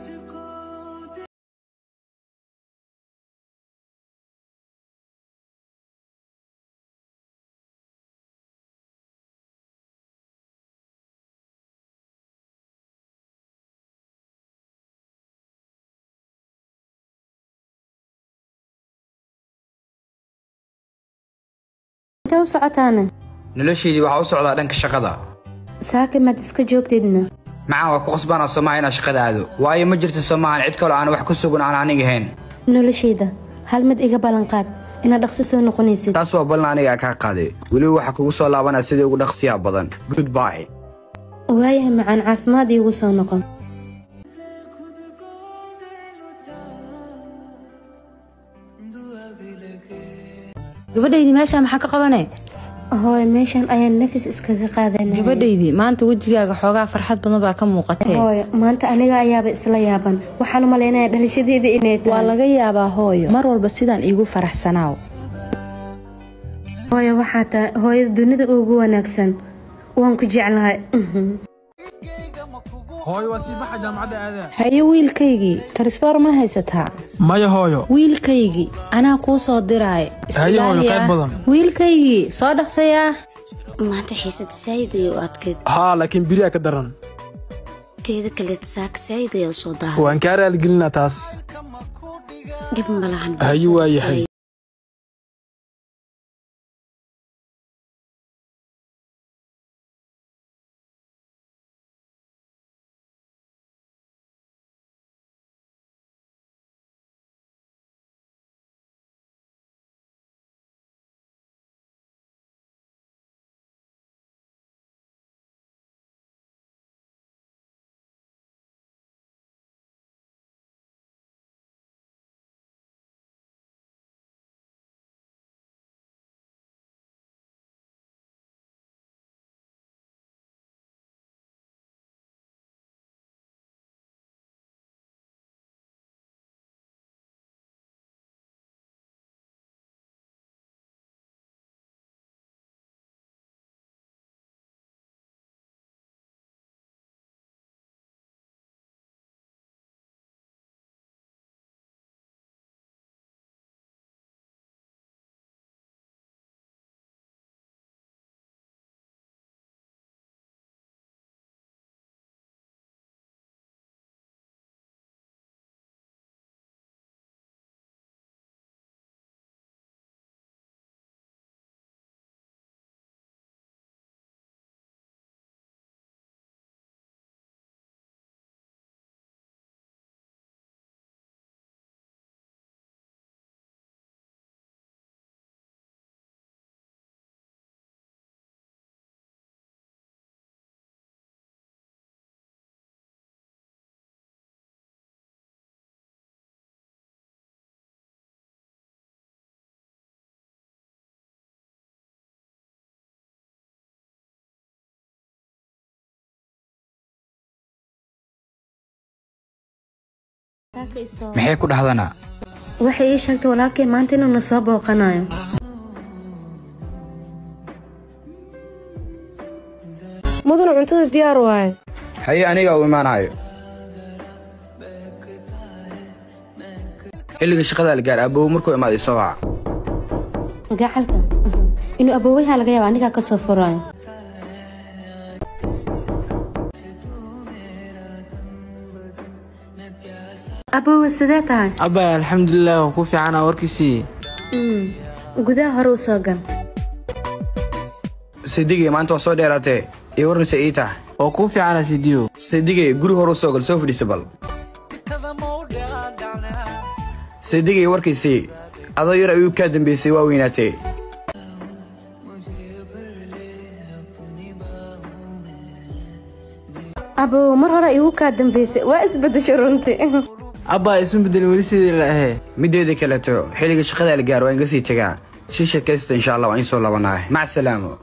intee u socotaana noloshaydii waxaa u socdaa dhanka shaqada saaka maad iska joogteedna macaan waa ku qasbaana soomaha inaan shaqada aado waayo ma jirto soomahan cid kaloo aan wax ku sugan aan aniga ahayn noloshayda hal mid iga ballanqaad inaad dhaqso soo noqonaysid taas waa ballan aniga kaa qaaday weliba waxaa kugu soo laabanaya sidii ugu dhaqsiyaha badan goodbye waayahay macaan caafimaad iigu soo noqon gabadhaydii meeshaa maxaa ka qabane hooy meeshan ayaan nafis iskaga qaadanay gabadhaydii maanta wejigaaga xoogaa farxad badan baa ka muuqatee hooy maanta aniga ayaaba isla yaaban waxaan u malaynayaa dhalashadeeda inay waa tahay laga yaabaa hooyo mar walba sidaan iigu faraxsanaaw hooyo waxaa tahay hooyada dunida ugu wanaagsan waan ku jeclahay hooyo waa sii baxa jaamacadda aadaa haye wiilkaygii tarisfoor ma haysataa maya hooyo wiilkaygii anaa kuu soo diraaya Haye hooyo, qayb badan. wiilkaygii soo dhaqsayaa maanta xiisada saayid ay u adkayd haa laakiin beriyaa ka daran teeda kaleeta saaka saayid ayaa u soo daahay waan kaa raaligelinaa taas dhib malahan haye waa yahay maxay ku dhahdanaa waxay ii sheegtay walaalkay maanta inuu na soo booqanayo mudana cuntada diyaar waaye haye aniga u imaanayo xilliga shaqada la gaar abow markuu imaaday soo waca gacalka inuu aboowayaha laga yaaba anigaa ka soo furayo aboowe sidee tahay abba alxamdulilah waan ku fiicana warkiisii Mm, gudaha hore u soo gal sidigay maanta waa soo dheeraatee iyo warnaysa ii tahay waa kuu fiicana sidiyo sidigay guri hore u soo gal soo fadhiisa bal sidigay warkiisii adoo yar ayuu kaa dambeysay waa weynaatee aboowe mar hore igu kaa dambeysay waa isbedesho runtii abba isma bedelin weli sidii la ahee mideeda kaleeto xilliga shaqada la gaar waa inga sii tagaa si shakaysta insha allah waa in soo labanahay mac salaamo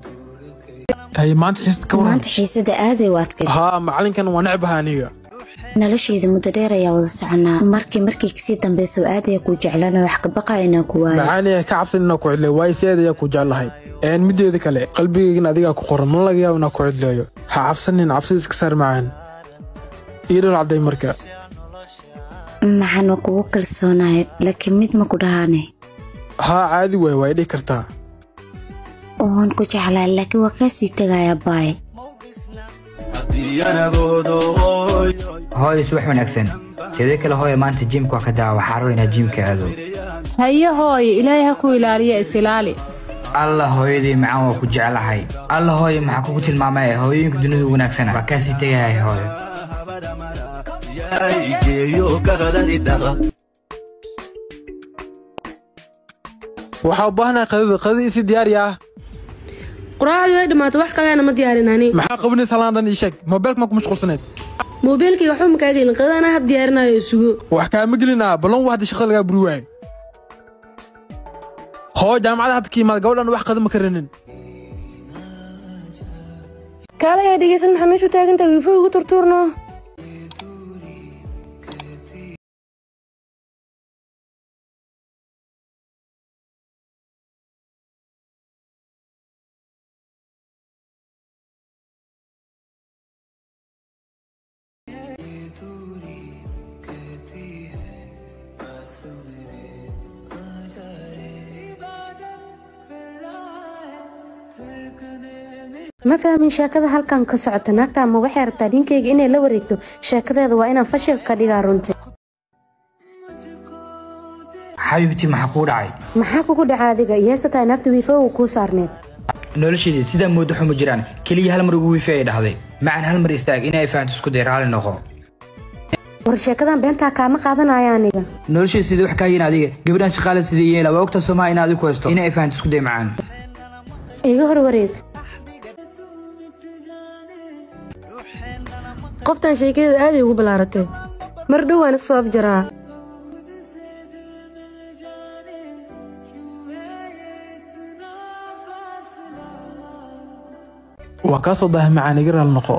haye maanta xiisad ka waran maanta xiisada aaday u adkayd haa macalinkan waa necbaha aniga noloshayda muddo dheer ayaa wada soconaa markii markii kasii dambeysa aad ayaa kuu jeclaan wax ka baqaa inaan ku waayo macaaniya ka cabsan inaa ku cidlay waayo si aad ayaa ku jeclahay een mideeda kale qalbigaygana adigaa ku qoran ma laga yaabo inaa ku cidleeyo ha cabsanin cabsida iska saar macaan ii dhal cadday marka maxaan waa kugu kalsoonahay laakiin mid ma ku dhahaane haa caadi waay waa dhihi kartaa waan ku jeclaa laakiin waa kaa sii tegayaa baay hooyo subax wanaagsan teeda kale hooyo maanta jiimka waa ka daa waxaa raba inaad jiimka aado haye hooye ilaahay ha ku ilaaliya isilaali alla hooyadii macaan waa ku jeclahay alla hooyo maxaa kugu tilmaamay hooyooyinka dunida wanaagsana waa kaasii tegahay hooyo waxaa u baahanahay qadada qadada isii diyaari ah quraacdii way dhammaatay wax kaleena ma diyaarin ani maxaa qabanaysa halaan dhan ii sheeg moobeelka ma ku mashquulsaneed moobeelkayga waxba ma kaa gelin qadada anaa had diyaarinayo isugo wax kaama gelin ah ballan waa hadda shaqada lagaa buri waayo hoo jaamacada hadda ka yimaada gabadhan wax qada ma karanin kaale ayaa dhegeysan maxaa meeshu taagantahay wiifo ugu turtuurno ma fahmin sheekada halkan ka socota naagta ama waxay rabtaa ninkayga inay la wareegto sheekadeeda waa inaan fashil ka dhigaa runtii xabiibtii maxaa kuu dhacay maxaa kugu dhaca adiga iyeesa tahay naagta wiifowga kuu saarneed nolosheedii sidaa moodo xuma jiraan keliya hal mar ugu wifi ay dhahday macan hal mar istaag inay fahanto isku day raalli noqo war sheekadan beentaa kaama qaadanaya aniga nolosheeda sidii wax kaa yihin adiga gabadhan shaqaale sidii yeela waa ogta somaa in adigu haysto inay fahanto isku day macaan iga hor wareeg qoftan sheekadeeda aaday ugu ballaaratay mar dhow waan iska soo afjaraa waa kaa soo daahay macaan iga raal noqo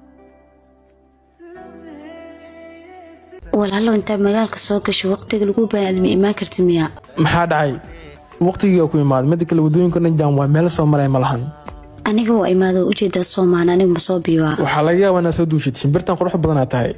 walaalow intaad magaalka soo gasho waqtiga lagu baadma imaan karti miyaa maxaa dhacay waqtigiiga ku imaad midda kale waddooyinka dhan jaan waa meel soo maray ma lahan aniga waa imaado ujeedaa soomaan aniga ma soo biiwaa waxaa laga yaabaa inaad soo duushid shimbirtan qurux badanaa tahay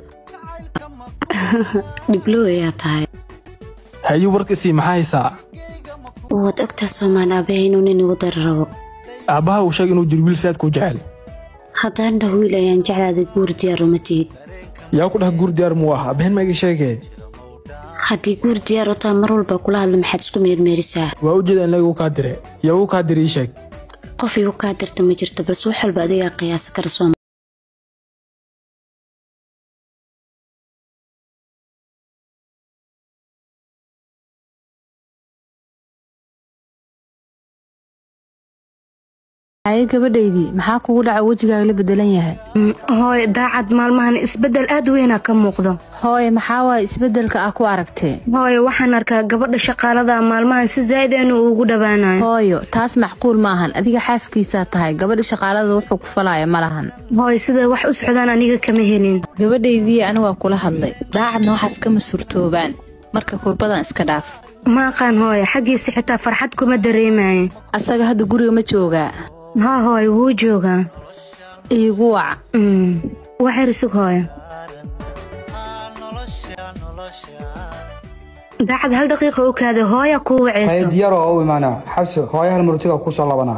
dhiblow ayaa tahay haye warkiisii maxaa haysaa waad ogtaa soomaan aabahay inuu nin igu dari rabo aabbaha uu sheeg inuu jiro wiil saadkuu jecel haddaan dhah wiil ayaan jeclaada guur diyaar uma tihid yaa ku dhah guur diyaar muu ah abbaheen ma iga sheegee haddii guur diyaar u taha mar walba kula hadla maxaad isku meermeerisaa waa ujeeda in lagu kaa dire yaa uu kaa dire ii sheeg qof igu kaa dirta ma jirto balse wax walba adigaa qiyaasa kara sooma haye gabadhaydii maxaa kugu dhaca wejigaaga la bedelan yahay hooy daacad maalmahan isbeddel aad weynaa ka muuqdo hooye maxaa waaya isbeddelka ah ku aragtee hooy waxaan arkaa gabadha shaqaalada maalmahan si zaa'id inuu ugu dhowaanayo hooyo taas macquul ma ahan adiga xaaskiisaa tahay gabadha shaqaalada wuxuu ku falaya ma lahan hooy sida wax u socdaan aniga kama helin gabadhaydii ani waa kula hadlay daacadna waxaas kama suurtoobaan marka kurbadan iska dhaaf ma aqaan hooy xaggiisa xitaa farxad kuma dareemayo asaga hadda guriga ma joogaa haa hooy wuu joogaa iigu wac Mm, waxyar isug hooyo daacad hal daqiiqa u kaada hooya kuu waceyso diyaar oo u imaanaa xabsi hooyo hal marutiga ku soo labanaa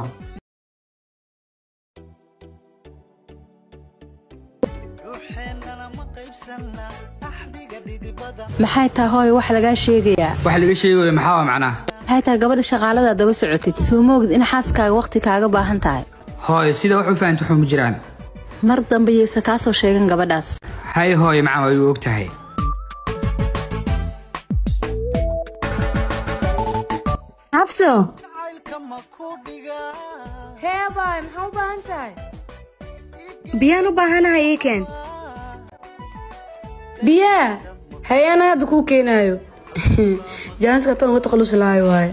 maxay tahay hooyo wax lagaa sheegayaa wax laga sheegayo maxaa waa macnaha maxay tahay gabadha shaqaalada daba socotid soo moogid in xaaskaaga waqti kaaga baahan tahay hooyo sida wax u fahanto xuma jiraan mar dambe yaysa kaa soo sheegan gabadhaas hay hooyo macaan waa igu og tahay xabso hee baay maxaa u baahan tahay biyaan u baahanahay ii keen biyaa hay-ana hadda kuu keenaayo jaanska tan uga takhallusi lahayo waaye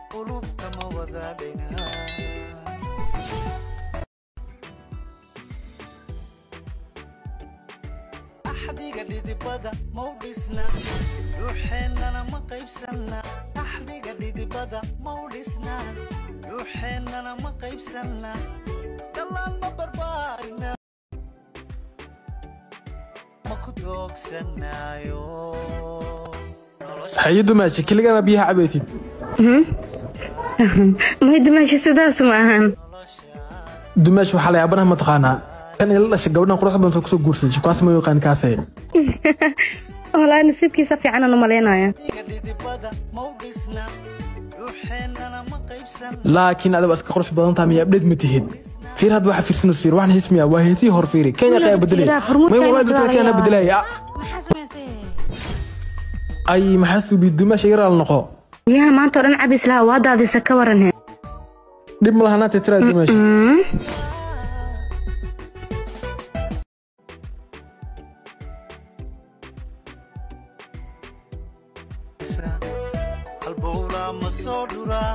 qulubta ma wadaadhayna axdiga dhidibada mau dhisna dhuuxeennana ma qaybsanna axdiga dhidibada mau dhisna dhuuxeennana ma qaybsanna dhallaan ma barbaarina ma ku doogsanaayo haye dumaashi keligama biyaha cabaysid may dimaashi sidaas ma ahan dumaashi waxaa la yaabanaha mataqaanaa kan ila dhashay gabadhan quruxda badan soo kusoo guursaday shukwaas ma yaqaan kaasee walaa nasiibkiisa fiicanan u malaynaya dhidibada mau dhisna dhuuxeennana ma qaybsanna laakiin adiga iska qurux badan tahay miyaa abdheed ma tihid fiir hadda waxa fiirsanus fiir waxaan hismiya waa heesihii hor fiiri kenya qaya bedelay may walaa bedel kenya bedelay ay maxaa suubi dumaashi yaraal noqo biyaha maanta oo dhan cabis laha waa daadisa ka waran he dhib ma lahanaa titiraa dumaashi halbowlaa ma soo dhuraa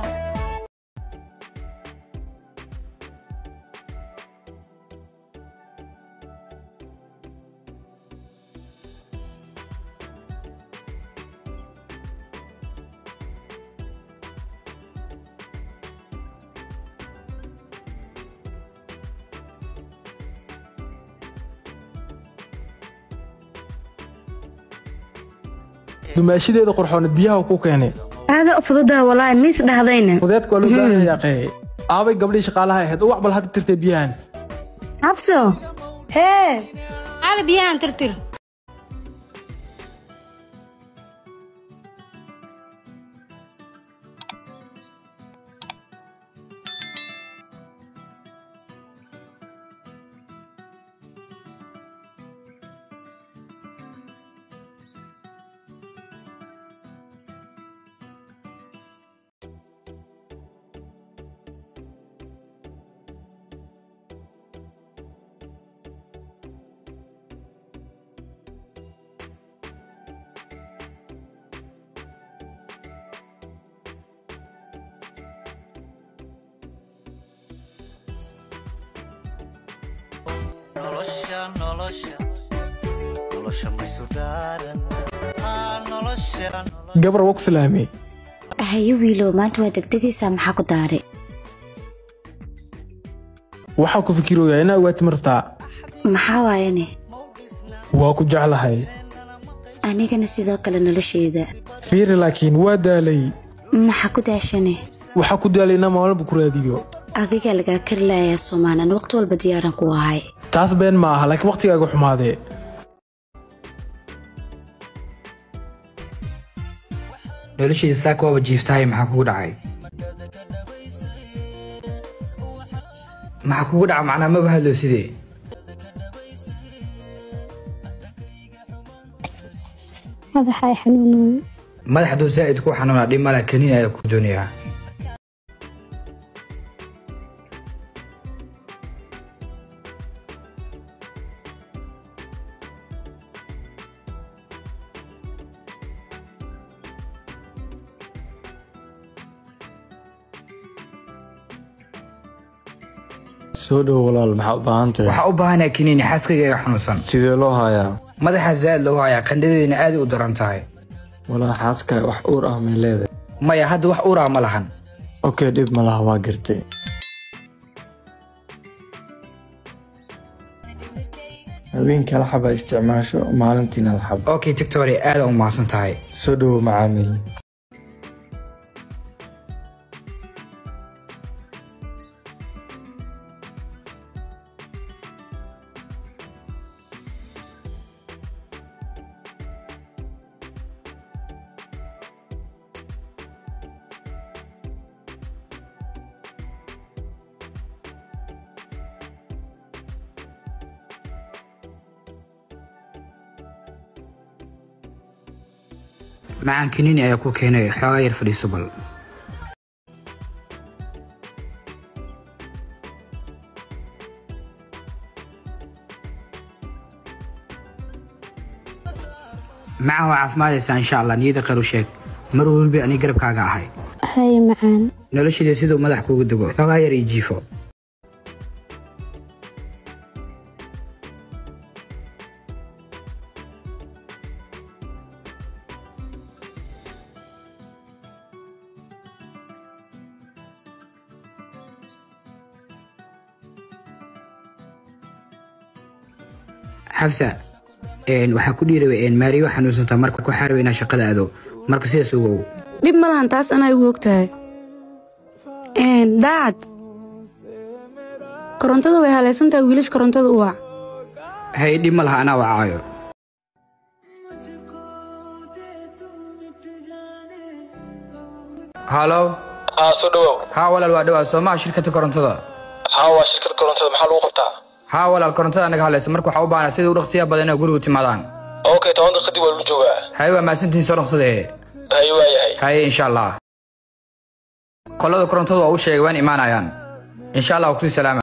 dumaashideeda qurxooneed biyaha ku keenay aada u fududa walaahi miis dhahdayna fudeedka waa loo baahan yaaqee aabay gabdhii shaqaalaha ahayd uwac bal hadda tirtay biyahan xabso hee caada biyahan tirtir nolosha nolosha nolosha maysu dhaaran aa nolosha gabar waa ku salaamay haye wiilow maanta waa degdegaysaa maxaa ku daare waxaa ku fikirooyaa inaa ogaati ma rabtaa maxaa waayane waa ku jeclahay anigana sidoo kale nolosheeda fiiri laakiin waa daalay maxaa ku daashane waxaa ku daalay inaa maalba ku raadiyo adiga lagaa kari laayaa soomaanan waqti walba diyaaran ku ahay taas been ma aha laakiin waqtigaaga xumaadee noloshayda saaka waaba jiiftahay maxaa kugu dhacay maxaa kugu dhaca macnaa maba hadlo sidee madaxa ay xanuunayo madax hadduu zaa'id ku xanuuna dhib mala kaniin ayaa ku doonayaa soo dhow walaal maxaa u baahan tahay waxaa u baahanayaa kaniini xaaskayga iga xanuunsan sidee loo hayaa madaxa zaa'id lagu hayaa qandhadeedina aad u daran tahay walaal xaaska wax uur ah may leedahay maya hadda wax uraa ma lahan okey dhib ma laha waa gartay habeenkii hal xaba isticmaasho maalintiina hal xaba okay tictore aad u mahadsan tahay soo dhowo macaamiil macaan kaniini ayaa ku keenay xoogaa yar fadhiiso bal macaan waa caafimaadaysaa insha allah niyada khayr u sheeg mar walba ani garabkaaga ahay haye macaan nolosheeda siduu madax kuugu dego xoogaa yar iyo jiifo xafsa een, waxaa ku dhiirabay maariyo xanuunsantaa marka ku xaarabay inaa shaqada aado marka sidaas ugow dhib ma lahan taas anaa igu ogtahay Een, daacad korontada way halaysan tahay wiilash korontada u wac hay dhib ma laha anaa wacaayo halo haa soo dhawow haa walaal waa dhawaa soomaha shirkadda korontada haa waa shirkad korontada maxaa lagu qabtaa haa walaal korontada anaga hadlaysa marka waxaa u baahnaa sida u dhaqsiya badan inay gurigu timaadaan okay toban daqiiqadii waa lagu joogaa haye waa mahadsantihiin soo dhaqsadee haye waa yahay haye insha allah qolada korontadu waa u sheegay waan imaanayaan insha allah waa kusii salaama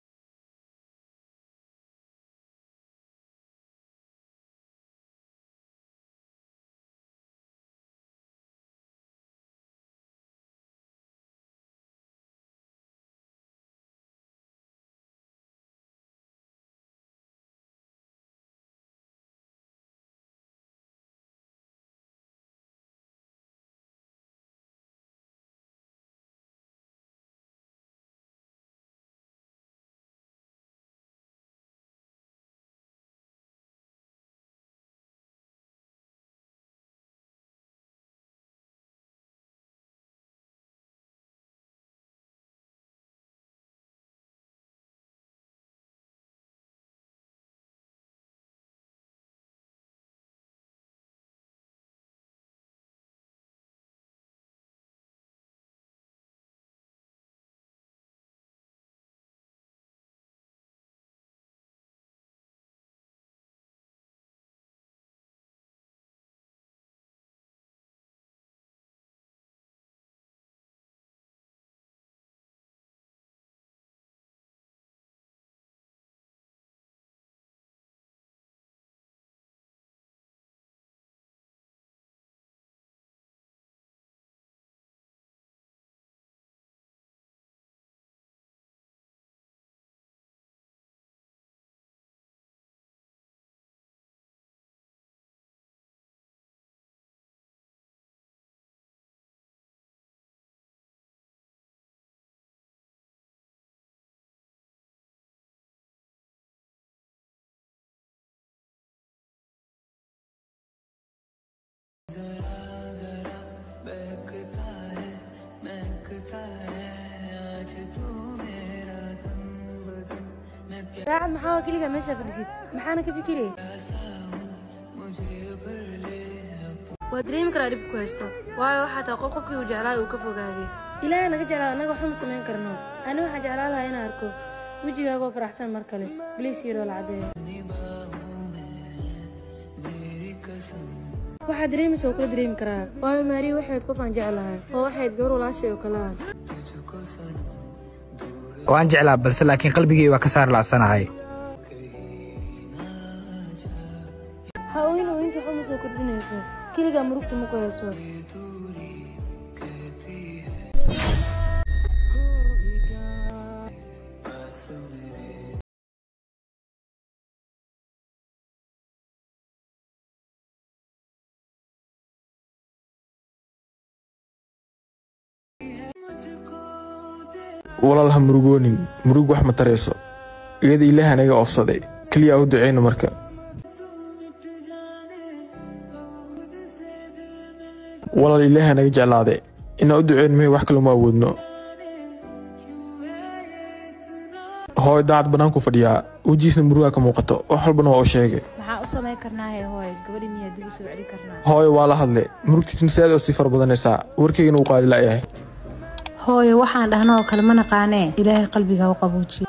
daacad maxaa keligaa meesha fadhisid maxaana ka fikiraya waa dareemi karaa dhib ku haysto waayo waxaa tahay qof qofkii uu jeclaa uu ka fogaaday ilaahay naga jeclaada annaga waxuma samayn karno ani waxaan jeclaan lahaa inaan arko wejigaagoo faraxsan mar kale bliis iyo dhoola caddeeya waxaa dareemaysa oo kula dareemi karaa waayo maariya waxayd qof aan jeclahay oo waxayd gabar walaashay oo kale ah waan jeclaa balse laakiin qalbigii waa ka saar la'sanahay ha ooyin ooyinka waxuma soo kordhinayso keligaa murugta ma ku hayso walaal ha murugoonin murug wax ma tarayso iyada ilaah anaga oofsaday keliya u duceyno marka walaal ilaah anaga jeclaade inaan u duceyno mahay wax kale uma awoodno hooy daacad bannaanku fadhiyaa wejiisna murugaa ka muuqato wax walbana waa u sheegay maxaa u samayn karnaahe hooy gabadhi miyaa dib u soo celi karnaa hooy waa la hadle murugtiisna si aad oo sii fara badanaysaa warkaygana uu qaadi la'yahay hooyo waxaan dhahno oo kale ma naqaanee ilaahay qalbiga u qabuujiyo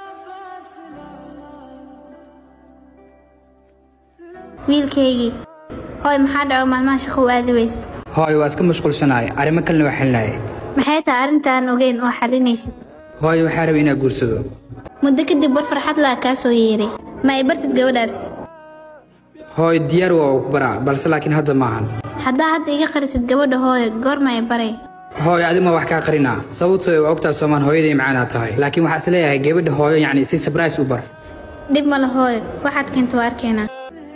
wiilkaygii hooy maxaa dhaco maalmaha shaqo u aadi weys hooy waa iska mashquulsanahay arrimo kalena waa xilinahay maxay tahay arrintaan ogeyn oo xalinaysid hooy waxaa rabay inaa guursado muddo kadib war farxad laa kaa soo yeeray ma ay bartid gabadhaas hooy diyaar waa ku baraa balse laakiin hadda maahan haddaa hadda iga qarisid gabadha hooyo goorma ay baray hooyo adima wax kaa qarinaa sababtoo waa ogtaa soomaan hooyaday macaanaa tahay laakiin waxaa is leeyahay gabadha hooyo yacni si sabrais u bar dhib ma la hooyo waxaad keenta waa arkeynaa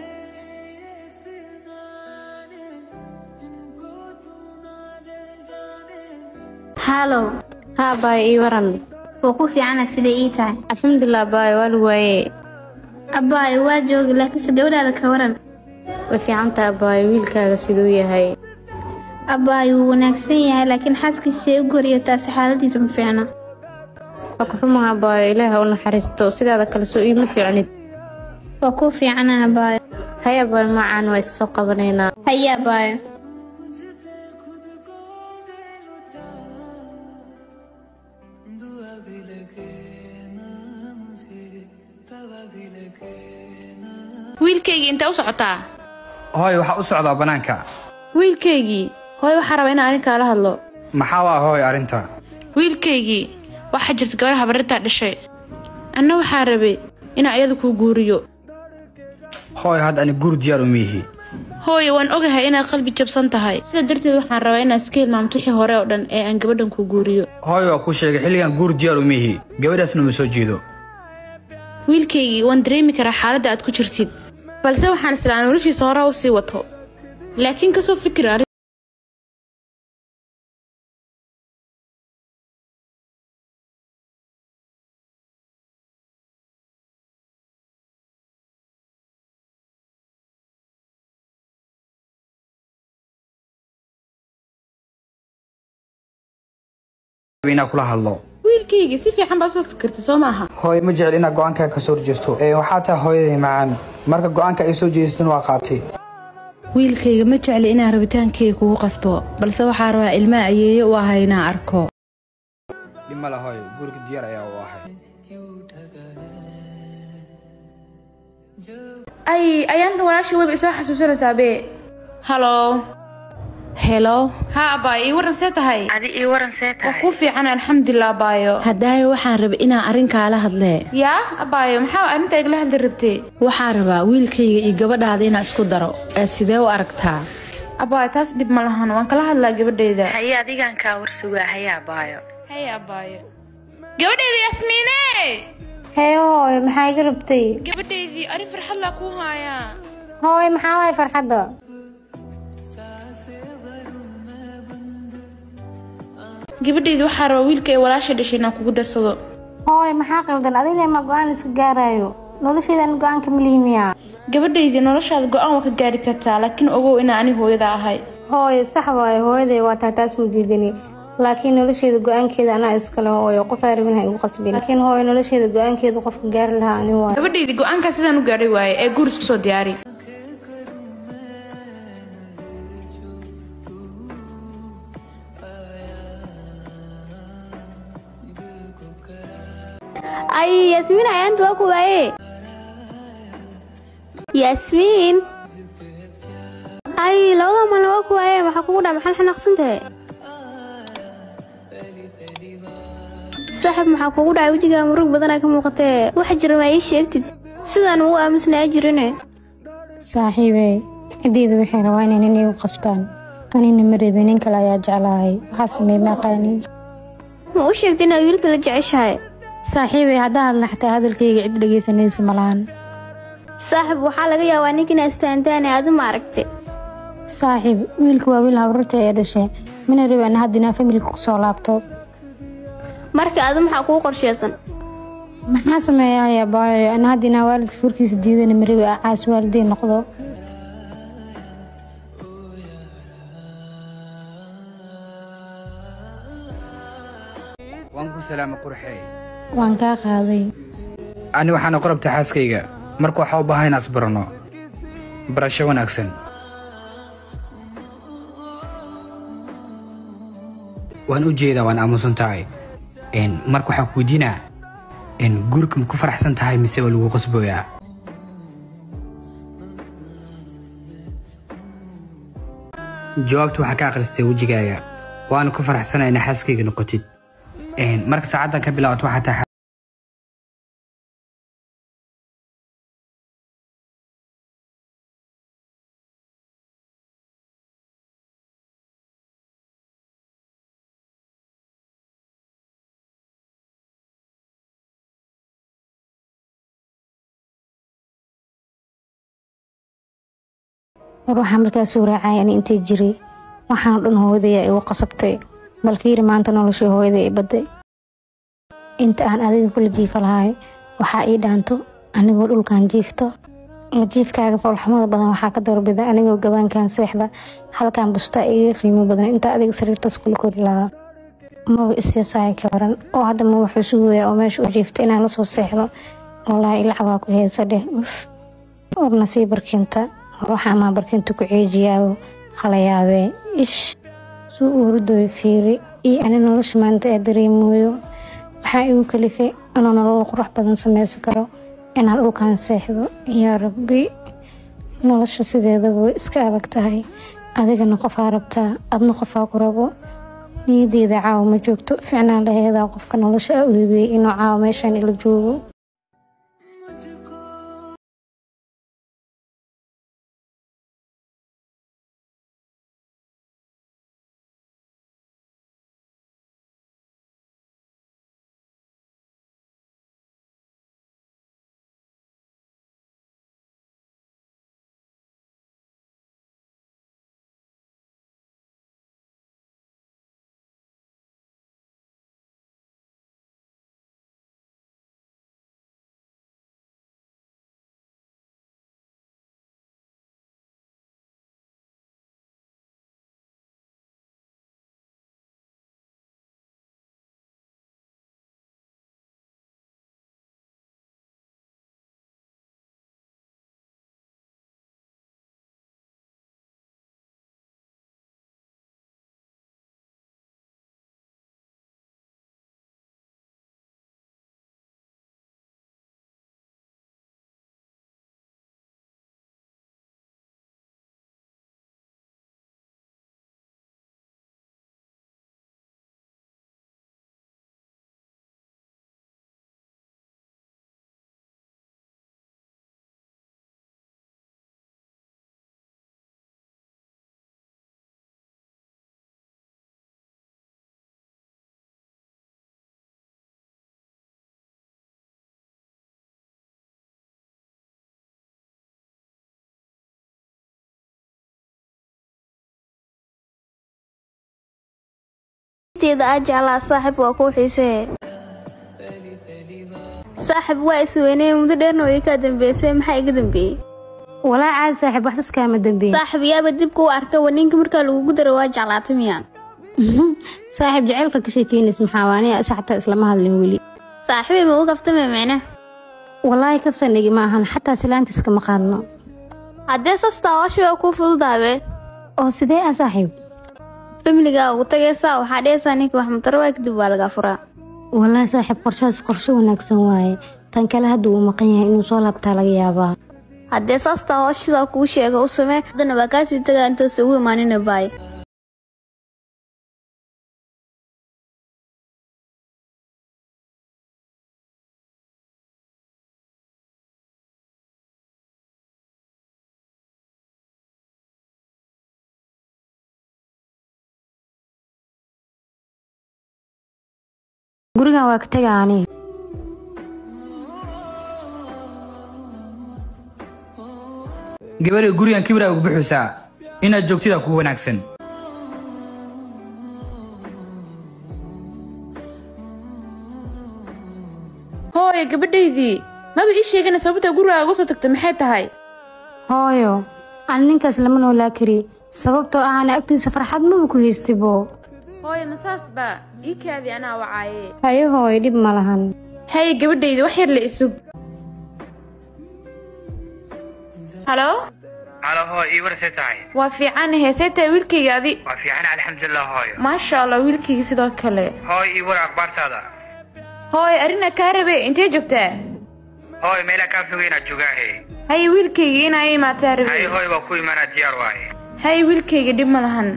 haalow haa baay ii waran waa ku fiicana siday ii tahay alxamdulilah baay waa lagu waaye abbaayo waa joogi laakiinse gabadhaada ka waran way fiicantaa baay wiilkaaga siduu yahay abbaayo wuu wanaagsan yahay laakiin xaaskiisay u goriyo taasi xaaladiisa ma fiicna waa ku xumaha baay ilaaha u naxariisto sidaada kale soo iima fiicnid waa kuu fiicana abbaayo haya baay macaan waa is soo qabanaynaa haye abbaayo wiilkaygii intee u socotaa hooyo waxaa u socdaa bannaanka wiilkaygii hooy waxaa rabaa inaan anin kaala hadlo maxaa waa hooyo arrinta wiilkaygii waxaa jirta gabadha habarintaa dhashay anna waxaa rabay inaan iyada kuu guuriyo hooyo hadda ani guur diyaar uma yihi hooye waan ogahay inaad qalbi jabsan tahay sidaa darteed waxaan rabaa inaad iska hilmaamto wixii hore oo dhan ee aan gabadhan kuu guuriyo hooyo waa kuu sheegay xilligan guur diyaar uma yihi gabadhaasna uma soo jeedo wiilkaygii waan dareemi karaa xaaladda aad ku jirtid balse waxaan islaa noloshiisa horaa u sii wato laakiin kasoo fikir arrin inaa kula hadlo wiilkaygii si fiican baa soo fikirta soo maaha hooyo ma jecel inaad go-aankaa ka soo horjeesto ee waxaa tahay hooyaday macaan marka go-aanka ay soo jeestan waa qaabtay wiilkayga ma jecli inaan rabitaankayga kugu qasbo balse waxaa rabaa ilmaha ayeeye u ahay inaan arko dhib male hooyo guurka diyaar ayaa u ahay ay ayaanta walaashii weyba isoo xasuusanaysaa bee halo helo haa abaayo ii waran see tahay adi ii waran see tahay waa kuu fiican alxamdulilah abaayo haddaayo waxaan rabay inaan arrinkaala hadlee yaa abaayo maxaa arrinta igala hadli rabtay waxaan rabaa wiilkayga iyo gabadhaada inaan isku daro ee sidee u aragtaa abaayo taas dhib ma lahan waan kala hadlaa gabadhayda haye adigaan kaa warsugaa haye abaayo haye abaayo gabadhayda yasmiine hee hooyo maxaa iga rabtay gabadhaydii arrin farxad laa kuu haayaa hooyo maxaa waay farxadda gabadhayda waxaa rabaa wiilka ay walaasha dhashay inaan kugu darsado hooyo maxaa qaldan adile ma go-aan iska gaarayo noloshaydan go-aanka malihimiya gabadhaydii noloshaada go-aan waa ka gaari kartaa laakiin ogow inaa ani hooyada ahay hooyo sax waayo hooyaday waa taa taas ma diidani laakiin nolosheeda go-aankeeda anaa iskale hooyo qof arabin ha igu qasbin laakiin hooyo nolosheeda go-aankeeda qofka gaari lahaa ani waayo gabadhaydii go-aankaa sidaan u gaadhay waaye ee guur isku soo diyaari ay yaasmiin ayaanta waa ku waaye yaasmiin ay labada malna waa ku waaye maxaa kugu dhaa maxaa xanaaqsantahe saaxib maxaa kugu dhacay wejigaa murug badanaa ka muuqatee waxa jira maa ii sheegtid sidaan ugu aamusnaa jirine saaxiibe ciddeyda waxay rabaa inay nin igu qasbaan anina ma reebe nin kale ayaa jeclahay waxaa sameey maaqaanin ma u sheegta inaad wiilka la jeceshahay saaxiibay haddaa hadla xataa hadalkayga cid dhegaysanaysa malahan saaxib waxaa laga yaabaa ninka inaa isfahantaan ee adu ma aragtay saaxiib wiilka waa wiil habrarta ee dhashay mana rabi ana hadda inaa familka kusoo laabto marka adu maxaa kuu qorsheysan maxaa sameeyaaya baayo ana hadda inaa waalidka korkiisa diidana ma rabi caas waaliday noqdo waan ku salaamay qurxey waan kaa qaaday ani waxaana qorabta xaaskayga marka waxaa u baahan inaan isbarano barasho wanaagsan waan u jeedaa waan aamusan tahay marka waxaan ku weydiinaa guurka ma ku faraxsan tahay mise waa lagu qasbooyaa jawaabta waxaa ka akhristay wejigaaga waana ku faraxsanaa inaa xaaskayga noqotid marka saacaddan ka bilaabato waxaa tahay war waxaa markaas soo raacaya ani intay jiray waxaan oo dhan hooyadaya igu qasabtay bal fiiri maanta noloshii hooyada i baday inta aan adiga kula jiifa lahay waxaa ii dhaanto anigoo dhulkan jiifto la jiifkaaga foolxumada badan waxaa ka doorbida anigoo gabaankan seexda halkan bustaa iga qiimo badan inta adiga sariirtaas kula kori lahaa maba isyasaaya ka waran oo hadda ma wuxuu sugayaa oo meesha u jiifta inaan lasoo seexdo wallaahi ilacbaa ku heesa dheh uf warna sii barkinta war waxaa maa barkinta ku ceejiyaabo hala yaabee ish suu u hurdooyo fiiri iyo ani nolosha maanta ee dareemooyo maxaa igu kalifay inuu nolol qurux badan sameysan karo inaan dhulkan seexdo yaa rabbi nolosha sideedaba way iska adag tahay adigana qofaa rabtaa adna qofaa ku rabo niyadeyda caawa ma joogto ficnaan laheedaa qofka nolosha a u hibeeyey inuu caawa meeshaan ila joogo teeda aa jeclaa saaxib waa kuu xiisee saaxib waa isweynee muddo dheerna way kaa dambeysay maxaa iga dambeeyey walaa caadi saaxib waxsas kaama dambeey saaxib yaaba dib kuu arka waninka markaa lagugu daro waa jeclaatay miyaan saaxib jaceylka ka sheekeynays maxaa waa aniga isa xataa islama hadlin weli saaxibay ma u kaftame micne walaahi kaftanigi ma ahan xataa silaantiis kama qaadno haddee sastaa hooshi waa kuu fududaabe oo sidee ah saaxiib familigaa ugu tagaysaa waxaa dhehaysaa ninka wax mutarawaa kadib waa lagaa furaa walaahi saaxiib qorshahaas qorsho wanaagsan waaye tan kale hadda uu maqan yahay inuu soo laabtaa laga yaabaa haddee saastaa hooshidaa kuu sheega u samee haddana waa kaasii tagaa intoosa ugu imaanina baay gurigan waa ka taga ani gabadha gurigan kibraa ugu buxaysaa inaad joogtida kugu wanaagsan hooyo gabadhaydii maba ii sheegana sababta gurigaa uga soo tagta maxay tahay hooyo ani ninkaas lama noolaa kari sababtoo ah ana agtiisa farxad maba ku haystaybo hooyo masaasba ii kaadi anaa wacaaye haye hooyo dhib ma lahan haye gabadhayda wax yar la isug halo halo hooy ii warsay tahay waa fiican heesee tahay wiilkayga adi waa fiican alxamdulilah hooyo maasha allah wiilkayga sidoo kale hooy ii war akhbaartaada hooyo arrinaa kaa rabe intee joogtaa hooy meelaa kaa fogeynaa jogaahe haye wiilkayga inaa ii imaataa rabe haye hooy waa ku imaanaa diyaar waaye haye wiilkayga dhib ma lahan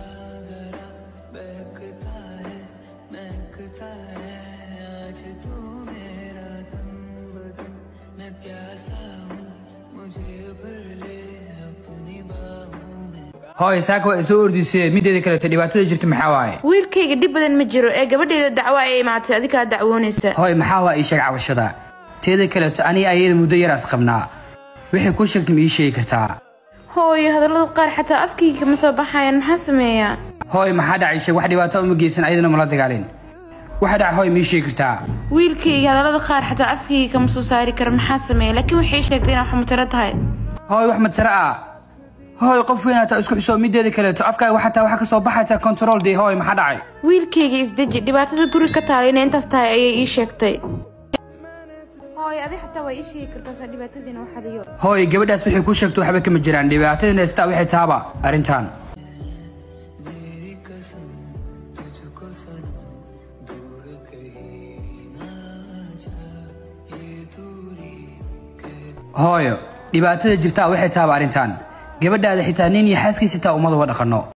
hooy saaka waa isoo ordisee mideeda kaleeto dhibaatada jirta maxaa waaye wiilkayga dhib badan ma jiro ee gabadheeda dacwo ay imaatay adikaa dacwoonaysa hooy maxaa waa ii sheeg cabashada teeda kaleeto aniga ayada muddo yaraas qabnaa wixii ku sheegtay ma ii sheegi kartaa hooyo hadallada qaar xataa afkayga kama soo baxayaan maxaa sameeyaa hooy maxaa dhacay sheeg wax dhibaato uma geysan ayadana mala dagaalin waxa dhaca hooy mii sheegi kartaa wiilkayga hadallada qaar xataa afkayga kama soo saari karo maxaa sameeya laakiin waxay sheegtay inaa wax mataro tahay hooy wax madsare ah hooy qof weyn hataa isku xisoo mideeda kaleeto afkaaga wax hataa waxa ka soo baxaysaa control dee hooy maxaa dhacay wiilkayga isdeji dhibaatada guri ka taala inay intaas tahay ayay ii sheegtay hooyo adi xataa waa ii sheegi kartaa saa dhibaatadiina waxadiyo hooy gabadhaas waxay kuu sheegto waxba kama jiraan dhibaatadina haystaa waxay taaba arrintan hooyo dhibaatada jirtaa waxay taaba arrintan gabadhaada xitaa nin iyo xaaskiisa taa ummad uga dhaqanno